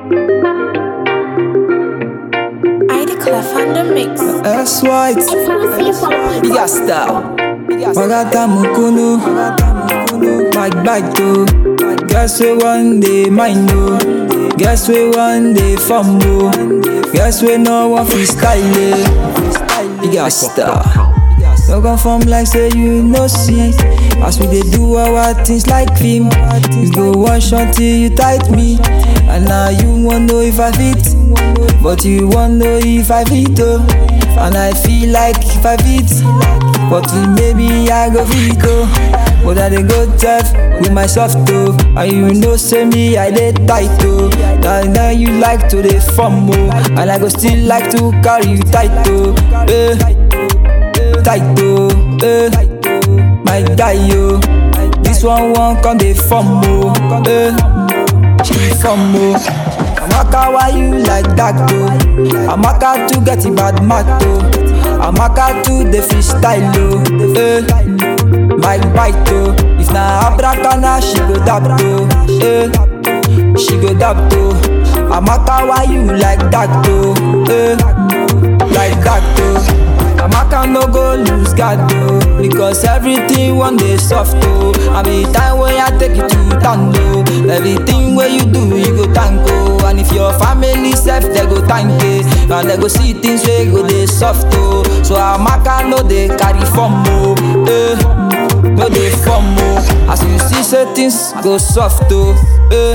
I declare on the mix. S white, big star. Magata Mukunu, Mike Bike to. Guess we one day mine no. Guess we one day fumble. Guess we no one freestyle it. Big star. No confirm like say you no see. As we dey do our things like film. You go one shot till you tight me. And now you want know if I fit. But you want know if I fit oh. And I feel like if I fit. But maybe I go fit oh. But I dey go tough with my soft toe. And you know say me I dey tight oh. Now, now you like to dey fumble. And I go still like to carry you tight oh. Eh tight oh, eh. My guy yo, this one won't come dey fumble, eh. She fumble. Amaka, why you like that though? Amaka to get it bad mat oh. Amaka to the freestyle oh, eh. My bite oh, if na abracana she go dab oh, eh. She go dab oh. Amaka, why you like that though? Eh. Like that though. Amaka no go lose God though Because everything one day soft oh And the time when I take you to tango Everything where you do you go thank oh And if your family self they go thank it And they go see things where go they soft oh So Amaka no they carry form oh eh. No they form oh As you see say things go soft oh eh.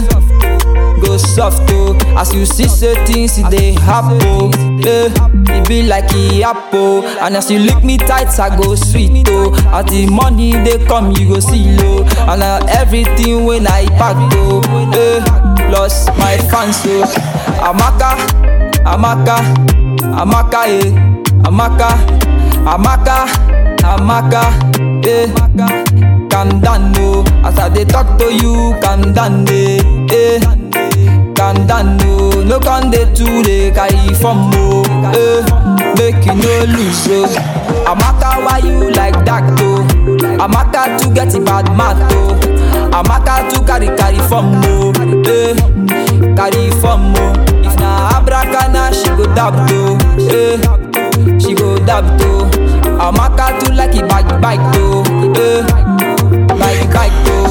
Go soft oh As you see say things it they happen oh eh. It be like e apple And as you lick me tight, I go sweet oh As the money they come, you go see low And uh, everything when I pack oh eh. Plus my fans oh Amaka, Amaka, Amaka eh Amaka, Amaka, Amaka eh Calm down oh As I dey talk to you, calm down eh, eh. calm down no no con dey too dey carry form o eh make you no lose o amaka why you like that o amaka too get bad mouth o amaka too carry carry form o eh carry form o if na abracana she go dab o eh she go dab o amaka too like e bike bike o eh bike bike o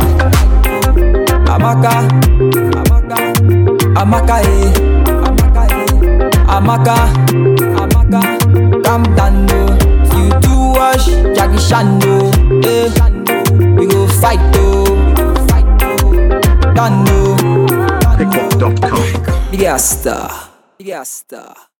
amaka. Amaka eh, Amaka eh, Amaka, Amaka, calm down no. You too wash, Jackie Chan no. Eh, we go fight oh, done no. Pickup.com. Big star, big star.